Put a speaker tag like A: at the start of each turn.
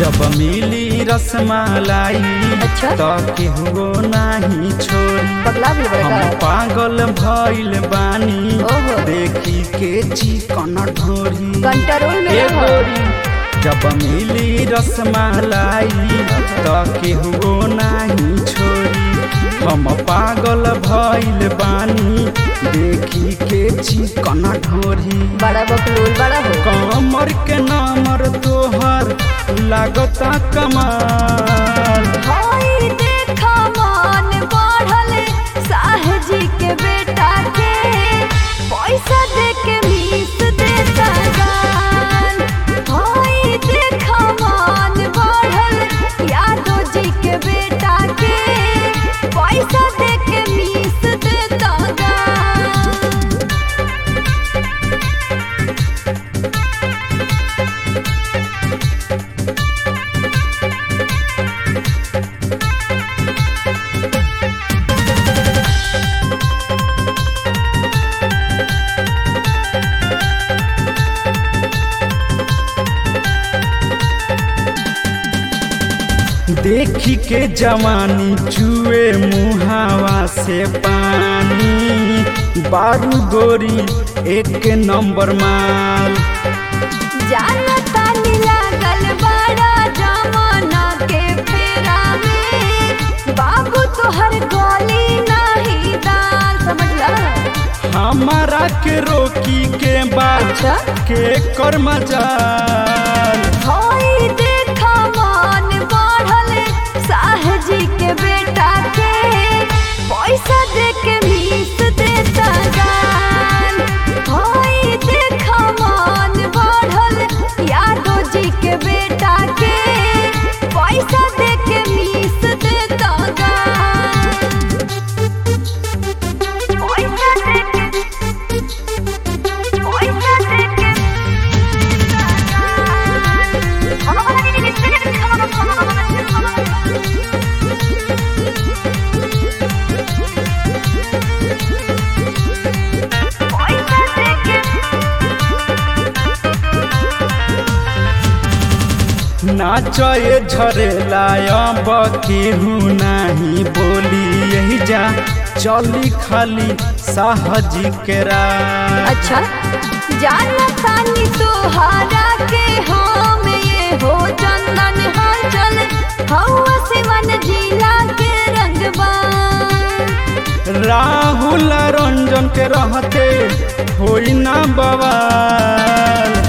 A: जब मिली रसमलाई
B: अच्छा।
A: तो केहू नाही छोड़ी
B: पगला भी
A: हम
B: बड़का
A: पागल भइल बानी
B: ओहो।
A: देखी के चिकन ढोरी
B: कंट्रोल में
A: ए
B: रहो
A: गोरी जब मिली रसमलाई तो केहू नाही छोड़ी हम पागल भइल बानी देखी के चिकन ढोरी
B: बड़ा बकलोल बड़ा हो
A: कमर के नामर तोहर लागता कमाल
B: हाय देखा मान बढ़ल साहजी के बेटा के पैसा दे के मीस देता गान हाय देखा मान बढ़ल यादव जी के बेटा के पैसा दे के मीस देता गान
A: देखी के जवानी चुए मुहावा से पानी बारू गोरी एक नंबर माल
B: जानता नी लागल बड़ा जमाना के फेरा में बाबू तोहर गोली नहीं दाल समझला
A: हमारा के रोकी के बाद
B: अच्छा।
A: के कर मजाल
B: हाय देखा मान बढ़ल साहजी के बेटा के पैसा दे के मीस देता गान हाय देखा मान बढ़ल यादव जी के बेटा के पैसा दे के मीस देता गान पैसा दे के पैसा दे के
A: नाचे झरेला अब केहू नहीं बोली यही जा चली खाली साहजी के राह
B: अच्छा जानता नी तोहारा के हम ये हो चंदन हर चल हवा सिवन जिला के रंगबान
A: राहुल रंजन के रहते होई ना बवाल